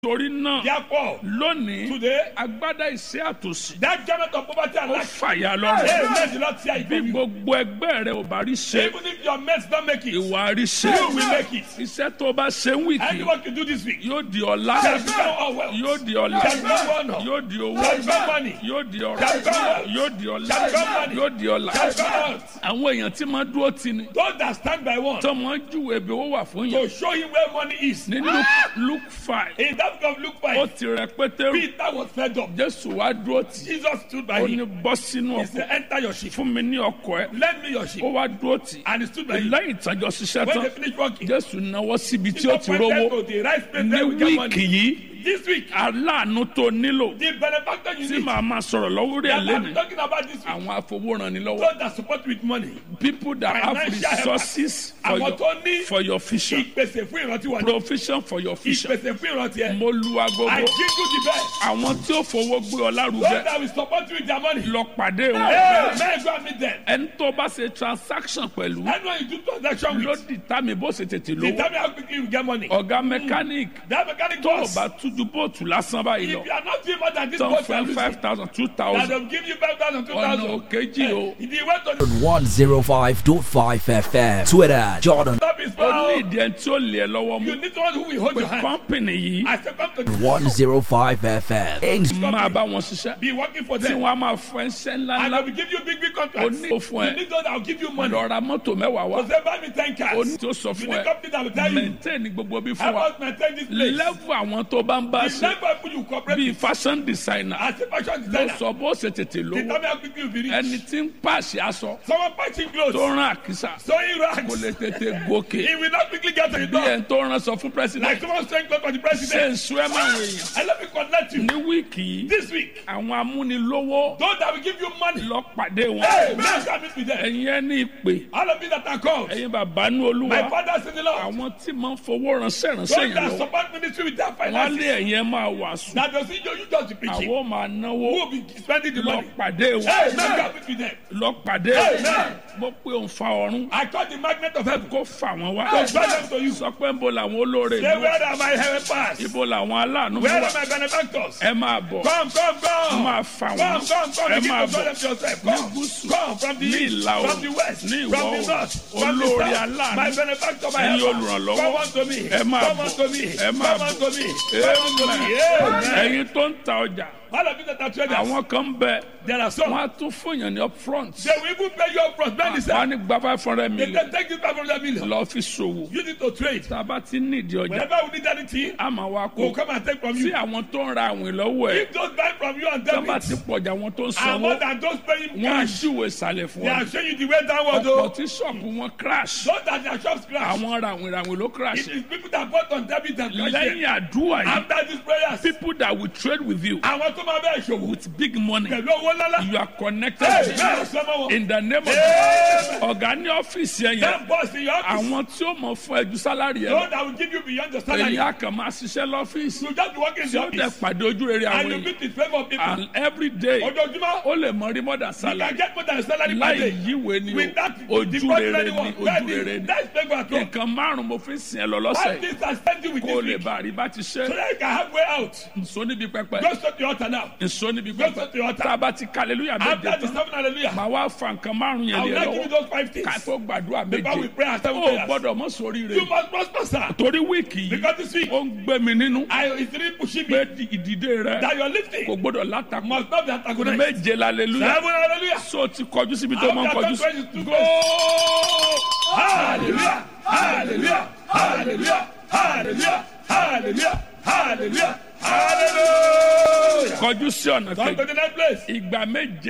torí náà Therefore, lónìí today, agbádá ìṣẹ́ àtòsí that garment of poverty and ó lack, fàyà hey, lọ́rùn let the Lord tear it bí from you. gbogbo ẹgbẹ́ rẹ ò bá rí ṣe Even if your mates don't make it, ìwà rí ṣe you will make it. iṣẹ́ tó bá ṣe ń wìkì Anyone can do this week. yóò di ọlá Shall become all wealth. yóò di ọlá Shall become honor. yóò di owó Shall become money. yóò di ọrọ̀ Shall become wealth. yóò di ọlá Shall become money. yóò di ọlá Shall become wealth. àwọn èèyàn tí máa dúró tì ní Those that stand by one tọmọ júwe ibi owó wà fún yẹn to show him where money is. ní Luke- Luke five In that book of Luke ó 5, ti rẹ pétérù Peter was fed up. jésù wá dúró tì Jesus stood by ó ní him. bọ́ sínú He ọkọ̀ said, Enter your ship. fún mi ní ọkọ̀ ẹ Lend me your ship. ó wá dúró tì And he stood by him. lẹ́yìn ìtàjọ ṣiṣẹ́ When tán they finished working, jésù náwó síbi tí ó Jesus ti pointed rówó to the right place ní where we get wíìkì money. yìí This week, aláàánú tó nílò the benefactor you tí need. màá máa sọ̀rọ̀ lọ́wọ́ rẹ̀ that I'm lẹ́nu talking about this week. àwọn afowóranilọ́wọ́ Those that support with money. people that have Financial help. resources for Àwọn your, tó ní for your vision ìpèsè fún ìrántí wa ní. provision for your vision Ìpèsè fún ìrántí ẹ. mo lu I agogo give you the best. àwọn tí ó fowó gbé ọ Those lárugẹ that will support you with their money. lọ pàdé wọn Hey, man, go and meet them. ẹni tó bá ṣe transaction pẹ̀lú Anyone you do transaction ló with, dìtàmì bó ṣe tètè they lówó tell me how quickly you get money. ọ̀gá mechanic That mechanic tó o boss, bá tújú bóòtù lásán báyìí if lọ you are not doing more than this tán boss, fẹ́ you five thousand two that thousand they'll give you 5,000, ọ̀nà 2,000. òkèjì o If you went to the 105.5 FM. Twitter, Jordan. top is ó ní found, ìdí ẹni tí ó lè ẹ lọ́wọ́ you mú need someone who will hold pé your hand. kọ́ńpìnì yìí I say, come to the 105 FM. Inst- máa bá wọn ṣiṣẹ́ be working for tí them. wọ́n á máa fún ẹṣẹ́ And ńláńlá they will give you big, big ó contracts. ní You ó fún ẹ need those that will give you money. lọ ra mọ́tò mẹ́wàá wá So say, buy me 10 cars. ó ní tí ó sọ You fún need ẹ company that will tell you, maintain gbogbo bí how fún wa about maintain this place? lẹ́fù àwọn tó bá ń bá The ṣe level of people you cooperate bíi with fashion designer as a fashion ló designer. sọ bó ṣe tètè They lówó tell me how quickly you be rich. ẹni tí ń pàṣẹ aṣọ Someone patching tó clothes, rán àkísà sewing kò lè rags. tètè gòkè He will not quickly get to the bí door. ẹni tó rán sọ fún Like president someone sewing clothes for the ṣe president. ń sún ẹ máa wọ èèyàn And let me connect you. ní wíìkì yìí This week, àwọn amúnilówó those that will give you money, lọ pàdé wọn hey, man, come meet with them. ẹ̀yin ẹni ìpè All of you that are called, ẹ̀yin bàbá ní olúwa my fathers in the Lord, àwọn tí máa ń fowó ránṣẹ́ ránṣẹ́ those yẹn that lọ support ministry with their wọ́n á finances, lé ẹ̀yin ẹ máa wàásù that does you, you just be preaching. àwọn máa náwó Who will be spending the lọ money? pàdé Hey, wọn man, come meet with them. lọ pàdé Amen. wọn mo pe òǹfà ọ̀run I call the magnet of heaven. kó fà wọ́n wá To draw them to you. sọ pé ń bo làwọn olóore Say, ìlú where are my helpers? ibo làwọn aláàánú Where wà are my benefactors? ẹ máa bọ̀ Come, come, come. máa fà Come, wọ́n come, come. ẹ Begin máa to draw bọ̀ them to yourself. ní Come, gúúsù come from the ní east, ìlà from oòrùn the west, ní from ìwọ̀ the oòrùn north, from the olóore south. aláàánú My benefactor, my ẹ̀yin helper. olùrànlọ́wọ́ Come unto me. ẹ máa Come bọ̀ unto me. ẹ máa Come bọ̀ unto me. Come unto me. Amen. Amen. ẹ̀yin tó ń ta ọjà All of you that are traders, àwọn kan bẹ there are some. wọn á tún fún yàn ní upfront They will even pay you up front. Many wọn say, á ní gba five hundred they million can take this back from their million. lọ fi ṣòwò You need to trade. tá a bá ti nídìí ọjà Whenever we need anything, a máa wá we'll kó come and take from tí you. àwọn tó ń ra àwìn lọ́wọ́ ẹ̀ If those buy from you and tá a bá debit, ti pọ̀jà àwọn tó ń and sanwó more than those paying wọ́n á cash, ṣùwèé ìsàlẹ̀ fún they wọn are showing you the way downward. ọ̀pọ̀ Though. tí ṣọ́ọ̀bù wọn crash Those that their shops crash. àwọn ràwìn ràwìn ló crash It is people that bought on debit and cash. lẹ́yìn àdúrà yìí After these prayers, people that will trade with you àwọn tó máa bẹ́ẹ̀ ṣòwò with big money pẹ̀lú owó ńláńlá. you are connected Hey, to bẹ́ẹ̀ sọ́mọ́ wọn. in the name of Amen. ọ̀gá ní ọ́fíìsì ẹ̀yẹ That boss in your office, àwọn tí ó mọ̀ fún ẹjú sálárì ẹ̀ lọ those that will give you beyond your salary. èyí á kàn máa ṣiṣẹ́ lọ́fíìsì You just be working in tí the ó dẹ̀ office pàdé ojú rere and àwọn you èèyàn meet in favour of people. and every day Ojoojúmọ́, ó lè mọ rí mọ́dà you sálárì can get more than a salary per láì day. yíwèé ni With that, o the ojú ordinary rere ni one. ojú That rere is, ni that's favour at home. nǹkan márùn mo fi ń sìn ẹ lọ lọ́sẹ̀ Five yìí things I spend you with kó o this lè week. bá rí bá ti ṣe So that you can have way out. nso níbi pẹpẹ Go straight to your altar now. nso níbi Go pẹpẹ straight to your tá a altar. bá ti kàlélúyà méje After the tán seven hallelujah, màá wá fa nǹkan márùn I yẹn will lé not give you lọ́wọ́ those five things. ká tó gbàdúrà Before we méje pray our seven ó prayers. gbọ́dọ̀ mọ̀ sórí You rẹ̀ must prosper, sir. torí wíìkì yìí Because this week, ó ń gbé mi nínú I is really pushing pé me di- ìdìde rẹ that you are kò lifting gbọ́dọ̀ látakò must not be antagonized. méje lálẹ́lúyà Seven hallelujah. so ti kọjú síbi tó máa ń kọjú sí Hallelujah. góò. Hallelujah. Hallelujah. Hallelujah. Hallelujah. Hallelujah. Hallelujah. Hallelujah. kọjú sí ọ̀nà Come kejì to the next place. ìgbà méje